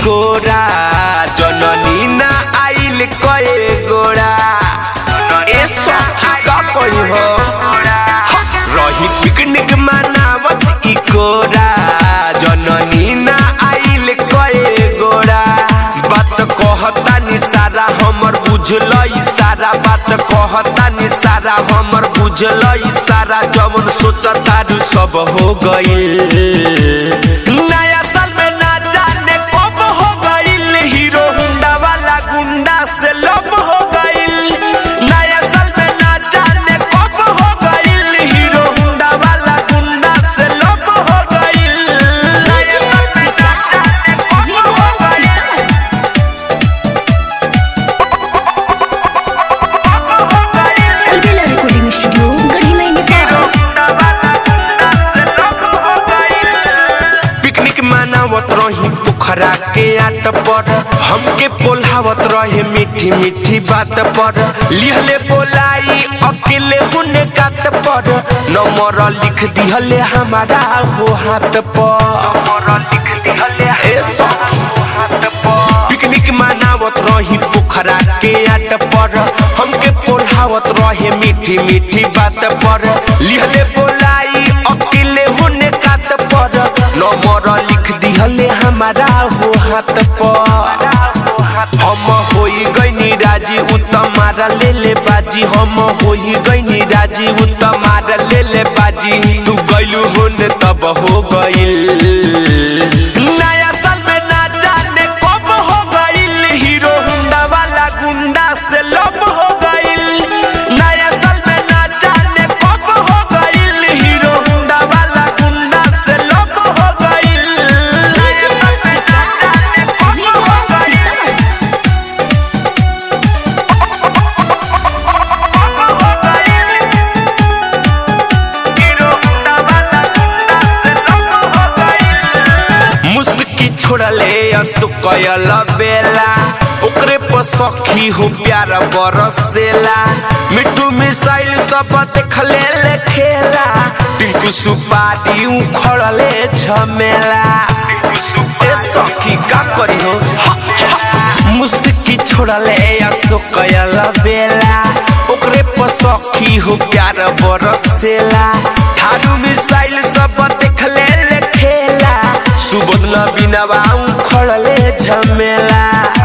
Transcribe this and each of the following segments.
कोरा जननी ना आइल कए गोरा ए सखी का कही हो रही पिकनिक मनावत ई कोरा जननी ना आइल कए गोरा बात कहता नि सारा हमर बुझल सारा बात कहता नि सारा हमर बुझल सारा जवन सोचता रू सब हो गइल नया साल में ना जाने कब हो गइल हीरो हुंडा वाला गुंडा से लब हो गइल नया साल में ना जाने कब हो गइल हीरो हुंडा वाला गुंडा से लब हो गइल नया साल में ना जाने कब हो गइल अलबेला रिकॉर्डिंग स्टूडियो गढ़ी में नेपाल पिकनिक मनावत रही पोखरा के आट पर हमके पोल्हावत रहे मीठी मीठी बात पर लिहले बोलाई अकेले हुने कात पर नंबर लिख दिहले हमारा हो हाथ पर नंबर लिख दिहले ए सखी हाथ पर पिकनिक मनावत रही पोखरा के आट पर हमके पोल्हावत रहे मीठी मीठी बात पर लिहले बोलाई अकेले होने कात पर नंबर लिख दिहले हमारा हो हाथ पर हम होई गईनी राजी उ तमारा ले ले बाजी हम होई गईनी राजी उ तमारा ले ले बाजी तू गइलू होने तब हो गइल नया साल में ना जाने कब हो गइल हीरो हुंडा वाला गुंडा से लब हो गइल नया साल में ना जाने कब हो गइल हीरो हुंडा वाला गुंडा से लब हो गइल नया साल में ना जाने कब हो गइल मुस्की छोड़ले असुकयल बेला ओकरे पर सखी हो प्यार बरसेला मिट्टू मिसाइल सब देखले ले खेला टिंकू सुपारी उखड़ले झमेला ए सखी का करी हो हा, हा। मुस्की छोड़ले असुकयल बेला ओकरे पर सखी हो प्यार बरसेला थारू मिसाइल सब देखले ले खेला सुबोध नबीना बाऊ खड़ले झमेला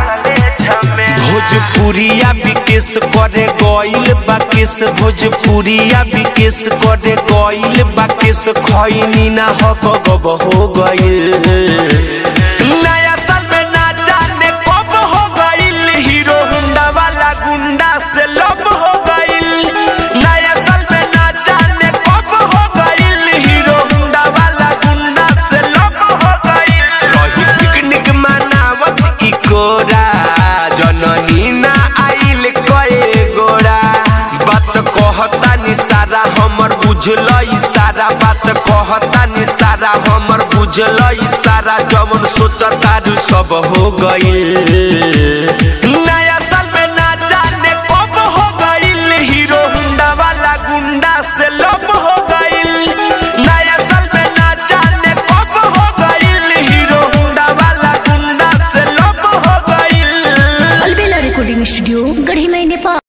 भोजपुरिया विकेश करे गइल बाकेश भोजपुरिया विकेश करे गइल बाकेश खैनी ना हक गब हो गइल नया साल में ना जाने कब हो गइल हीरो हुंडा वाला गुंडा से लब हो गइल नया साल में ना जाने कब हो गइल हीरो हुंडा वाला गुंडा से लब हो गइल रही पिकनिक मनावत ई कोरा जननी ना आइल कए गोरा बात कहता नि सारा हमर बुझल सारा बात कहता नि सारा हमर बुझल सारा जवन सोचता रू सब हो गइल नया साल में ना जाने कब हो गइल हीरो हुंडा वाला गुंडा से लब हो गइल नया साल में ना जाने कब हो गइल हीरो हुंडा वाला गुंडा से लब हो गइल अलबेला रिकॉर्डिंग स्टूडियो गढ़ी में नेपाल